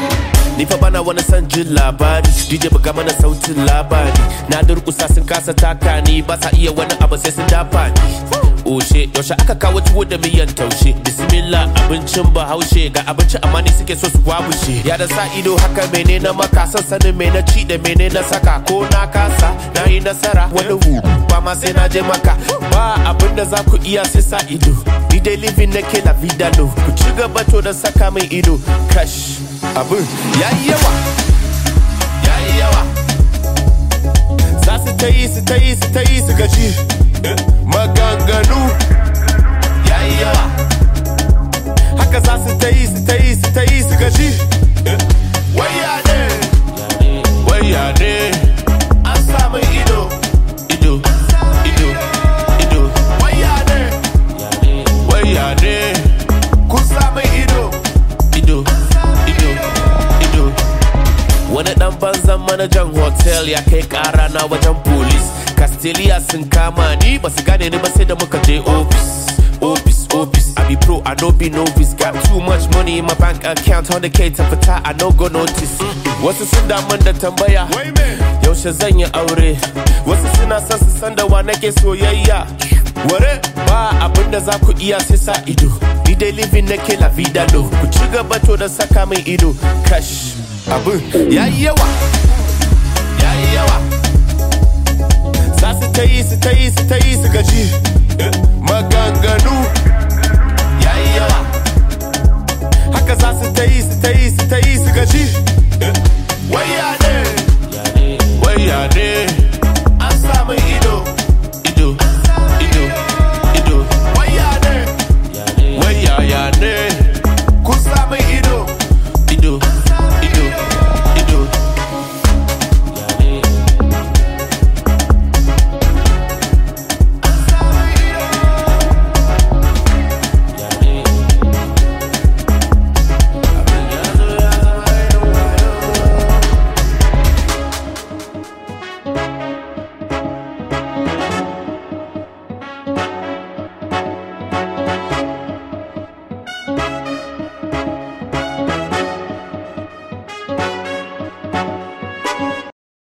Ni fa bana wani son jin labari DJ buga mana sautin labari Na durkusa sun kasa taka ni ba sa iya wani abu sai sun dafa ni Oshe yaushe aka kawo tuwo da miyan taushe Bismillah abincin bahaushe ga abinci amma ni suke so su wabushe Ya da sa ido haka mene na maka son sanin me na ci da mene na saka ko na kasa na yi nasara wani hu ba ma sai na je maka ba abin da za ku iya sai sa ido Ni dai living nake la vida no ku ci gaba to da saka min ido kash abin yayi yawa yayi yawa za su ta yi su ta yi su ta yi su gaji maganganu yayi yawa haka za su ta yi su ta yi su ta yi su gaji waya ne waya ne an samu ido ido ido ido waya ne waya ne kun samu ido ido ido ido Wani dan banzan manajan hotel ya kai kara na wajen police Castelia sun kama ni ba su gane ni ba sai da muka je office Office, office, I be pro, I no be novice Got too much money in my bank account 100k ta fita, I no go notice Wasu sun damun da tambaya Yaushe zan yi aure Wasu suna son su san da wa nake soyayya Ware ba abin da za ku iya sai sa ido Ni dai living nake la vida lo Ku ci gaba to da saka min ido Kash abin yayi yawa yayi yawa za su ta yi su ta yi su ta yi su gaji maganganu yayi yawa haka za su ta yi su ta yi su ta yi su gaji